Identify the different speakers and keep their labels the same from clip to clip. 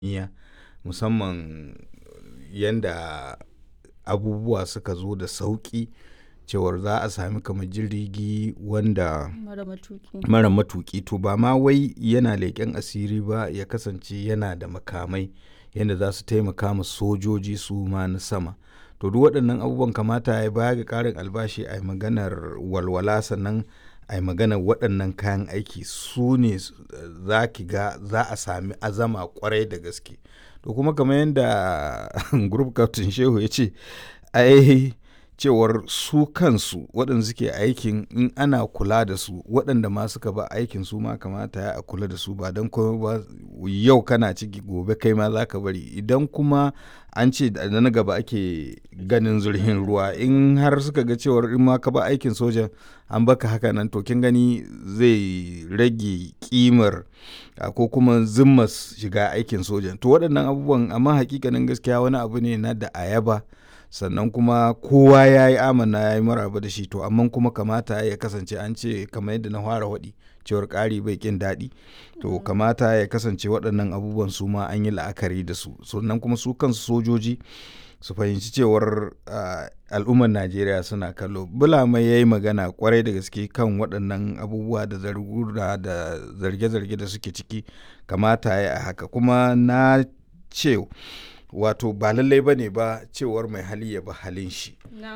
Speaker 1: iya musamman yanda abubuwa suka zo da sauƙi cewar za a sami kamar jirgi wanda
Speaker 2: mara matuki
Speaker 1: mara matuƙi to ba ma wai yana leƙen asiri ba ya kasance yana da makamai yadda za su taimaka ma sojoji su ma na sama to duk waɗannan abubuwan kamata ya baya ga ƙarin albashi a yi maganar walwala sannan a yi maganar waɗannan kayan aiki su ne za ki ga za a sami azama kwarai da gaske to kuma kamar yadda group captain shehu ya ce ai cewar su kansu waɗanda suke aikin in ana kula da su waɗanda ma suka ba aikin su ma kamata ya a kula da su ba don kuma ba yau kana ciki gobe kai ma za ka bari idan kuma an ce da na gaba ake ganin zurhin ruwa in har suka ga cewar in ma ka ba aikin sojan an baka haka nan to kin gani zai rage kimar ko kuma zimmas shiga aikin sojan to waɗannan abubuwan amma hakikanin gaskiya wani abu ne na da ayaba sannan kuma kowa ya yi amana ya yi maraba da shi to amma kuma kamata ya kasance an ce kamar yadda na fara waɗi cewar ƙari bai ƙin daɗi to kamata ya kasance waɗannan abubuwan su ma an yi la'akari da su sannan kuma su kansu sojoji su fahimci cewar al'ummar najeriya suna kallo bulama ya yi magana kwarai da gaske kan waɗannan abubuwa da zargura da zarge-zarge da suke ciki kamata ya haka kuma na ce wato ba lallai ba ne ba cewar mai hali ya ba halin shi.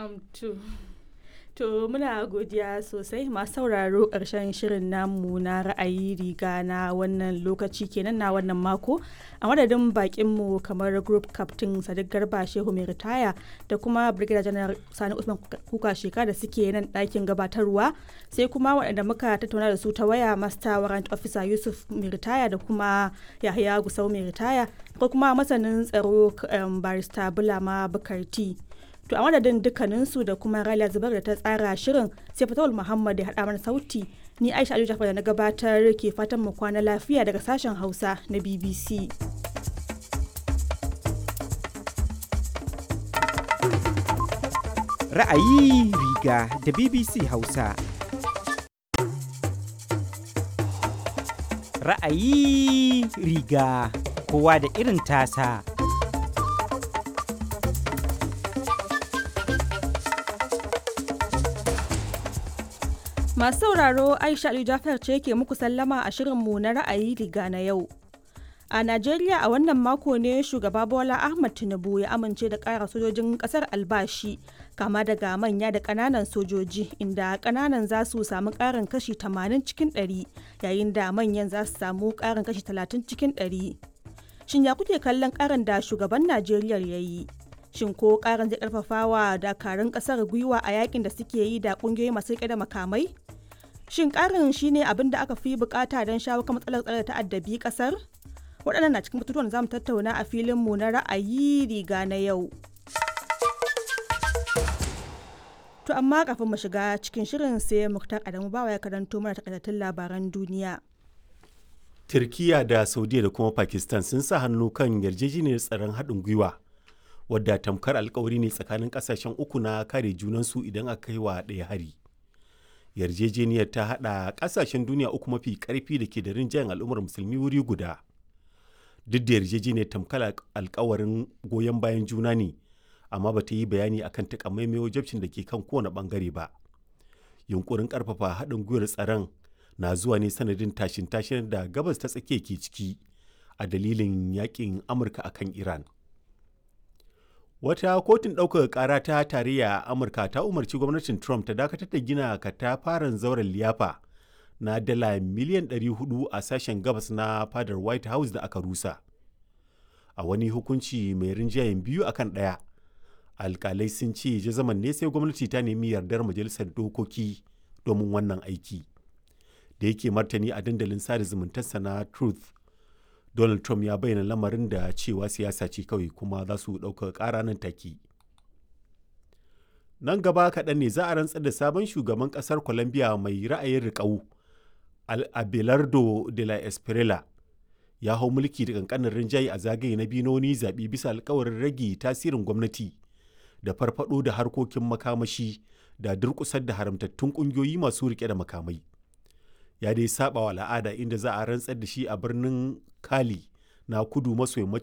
Speaker 2: To muna godiya sosai masu sauraro ƙarshen shirin namu na ra'ayi riga na wannan lokaci kenan na wannan mako a madadin bakinmu kamar group captain sadiq garba shehu mai ritaya da kuma brigadier general sani usman kuka sheka da suke nan ɗakin gabatarwa sai kuma waɗanda muka tattauna da su ta waya master warrant officer yusuf mai ritaya da kuma yahaya gusau mai ritaya ko kuma masanin tsaro barista bulama bukarti To a madadin dukkaninsu da kuma Raliya Zubar da ta tsara shirin sai Fatawul Muhammad ya haɗa mana sauti ni Aisha Aliyu Jafar da na gabatar ke fatan mu kwana lafiya daga sashen Hausa na BBC.
Speaker 3: Ra'ayi riga da BBC Hausa. Ra'ayi riga kowa da irin tasa.
Speaker 2: Masu sauraro Aisha Ali Jafar ce ke muku sallama a shirinmu na ra'ayi riga na yau. A Najeriya a wannan mako ne shugaba Bola Ahmad Tinubu ya amince da ƙara sojojin ƙasar albashi kama daga manya da ƙananan sojoji inda ƙananan za su samu ƙarin kashi 80 cikin 100 yayin da manyan za su samu ƙarin kashi 30 cikin 100. Shin ya kuke kallon ƙarin da shugaban Najeriya ya yi? Shin ko ƙarin zai ƙarfafa wa dakarun ƙasar gwiwa a yakin da suke yi da ƙungiyoyi masu riƙe da makamai? Shin ƙarin shine abin da aka fi bukata don shawo kan matsalar tsare ta'addabi ƙasar? Waɗannan na cikin batutuwan za mu tattauna a filinmu na ra'ayi riga na yau. To amma kafin mu shiga cikin shirin sai Muktar Adamu bawa ya karanto mana takaitattun labaran duniya.
Speaker 4: Turkiya da Saudiya da kuma Pakistan sun sa hannu kan yarjejeniyar tsaron haɗin gwiwa wadda tamkar alkawari ne tsakanin ƙasashen uku na kare junansu idan aka kai wa ɗaya hari. yarjejeniyar ta haɗa ƙasashen duniya uku mafi ƙarfi da ke da rinjayen al'ummar musulmi wuri guda duk da yarjejeniyar tamkar alkawarin goyon bayan juna ne amma ba ta yi bayani akan takamaimai wajabcin da ke kan kowane ɓangare ba yunkurin ƙarfafa haɗin gwiwar tsaron na zuwa ne sanadin tashin tashin da gabas ta tsakiya ke ciki a dalilin yakin amurka akan iran wata kotun ɗaukaka ƙara ta tarayya a amurka ta umarci gwamnatin trump ta dakatar da gina katafaren zauren liyafa na dala miliyan 400 a sashen gabas na fadar white house da aka rusa a wani hukunci mai rinjayen biyu akan ɗaya alkalai sun ce jazaman ne sai gwamnati ta nemi yardar majalisar dokoki domin wannan aiki da yake martani a dandalin sada zumuntarsa na truth Donald Trump ya bayyana lamarin da cewa siyasa ce kawai kuma za su ɗauka ƙara nan take. Nan gaba kaɗan ne za a rantsar da sabon shugaban ƙasar Colombia mai ra'ayin riƙau, Abelardo de la Espriella. Ya hau mulki da ƙanƙanin rinjaye a zagaye na biyu na wani zaɓe bisa alkawarin rage tasirin gwamnati da farfaɗo da harkokin makamashi da durƙusar da haramtattun ƙungiyoyi masu riƙe da makamai. ya dai saba wa al'ada inda za a rantsar da shi a birnin kali na kudu maso yammacin